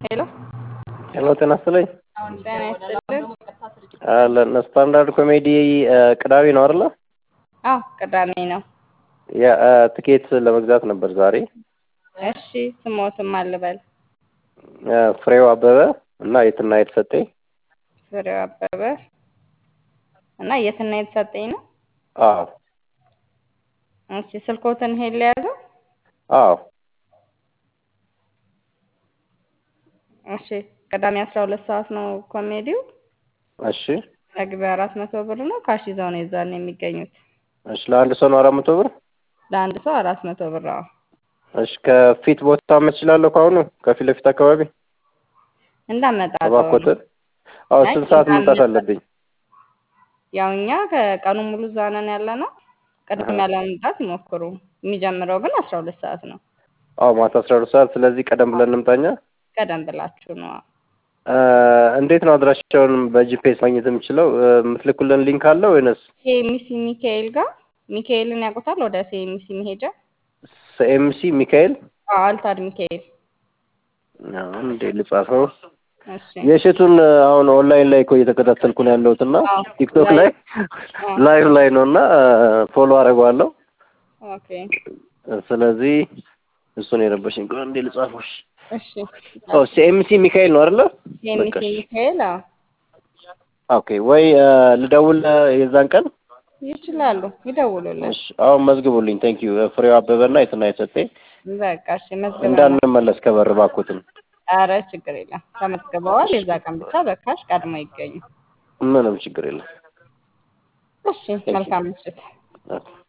ሄሎ ሄሎ ጤና ይስጥልኝ። ጤና ይስጥልን። አለን ስታንዳርድ ኮሜዲ ቅዳሜ ነው አይደለ? አዎ ቅዳሜ ነው። የትኬት ለመግዛት ነበር ዛሬ። እሺ ስሞትም አልበል ፍሬው አበበ እና የትና የተሰጠኝ ፍሬው አበበ እና የትና የተሰጠኝ ነው። አዎ እሺ ስልኮትን ሄል ያዘው። አዎ እሺ ቅዳሜ አስራ ሁለት ሰዓት ነው ኮሜዲው። እሺ መግቢያ አራት መቶ ብር ነው። ካሽ ይዘው ነው የዛን የሚገኙት። እሺ ለአንድ ሰው ነው አራት መቶ ብር። ለአንድ ሰው አራት መቶ ብር። አዎ እሺ ከፊት ቦታ መችላለሁ ከአሁኑ ከፊት ለፊት አካባቢ እንዳመጣጠው እባክዎትን። አዎ አይ ስንት ሰዓት መምጣት እንዳመጣ- አለብኝ? ያው እኛ ከቀኑ ሙሉ እዛ ነን ያለ ነው። ቅድሚያ ለመምጣት ይሞክሩ። የሚጀምረው ግን አስራ ሁለት ሰዓት ነው። አዎ ማታ አስራ ሁለት ሰዓት ስለዚህ ቀደም ብለን እንምጣኛ። ቀደም ብላችሁ ነው። እ እንዴት ነው አድራሻውን በጂፒኤስ ማግኘት የምችለው? እ የምትልኩልን ሊንክ አለ ወይንስ ሴሚሲ ሚካኤል ጋር ሚካኤልን ያውቁታል? ወደ ሴሚሲ መሄጃ ኤምሲ ሚካኤል አዎ፣ አልታድ ሚካኤል። አሁን እንዴ ልጻፈው። እሺ የእሸቱን አሁን ኦንላይን ላይ እኮ እየተከታተልኩ ነው ያለሁት እና አዎ፣ ቲክቶክ ላይ አዎ። ላይቭ ላይ ነው እና ፎሎ አደርገዋለሁ። ኦኬ ስለዚህ እሱን የረበሽኝ ቆይ እንዴ ልጻፈው። እሺ ኦ ሲኤምሲ ሚካኤል ነው አይደለ? ሴሚሲ በቃ እሺ። ሚካኤል አዎ፣ ኦኬ ወይ እ ልደውል እ የዛን ቀን ይችላሉ። ይደውሉልን። እሺ አሁን መዝግቡልኝ። ቴንክ ዩ ፍሬው አበበና የትና የሰጠኝ በቃ እሺ መዝግበናል። እንዳንመለስ ከበር እባክዎትን። ኧረ ችግር የለም ተመዝግበዋል። የዛ ቀን ብቻ በካሽ ቀድሞ ይገኙ። ምንም ችግር የለም። እሺ መልካም ምሽት። ኦኬ